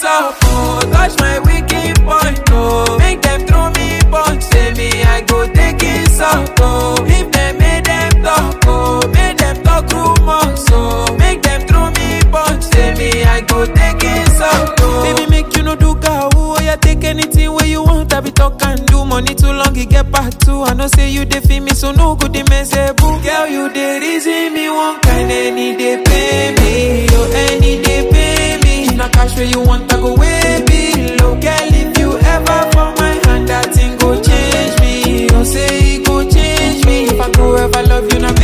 up, oh. Touch my wicked point, oh. Make them throw me punch, say me I go take it out, oh. If them make them talk, oh. Make them talk rumors, oh. Make them throw me punch, say me I go take it out, oh. Baby, make you no do cow, oh. Yeah, take anything where you want, I be talk and do. Money too long, it get back too. I know say you dey feel me, so no good, they mess boo. Girl, you dey reason me one kind, any day pay me, oh, any day pay me. If na cash where you want, I go way below. Girl, if you ever for my hand, that thing go change me. Oh, say it go change me. If I go ever love you, na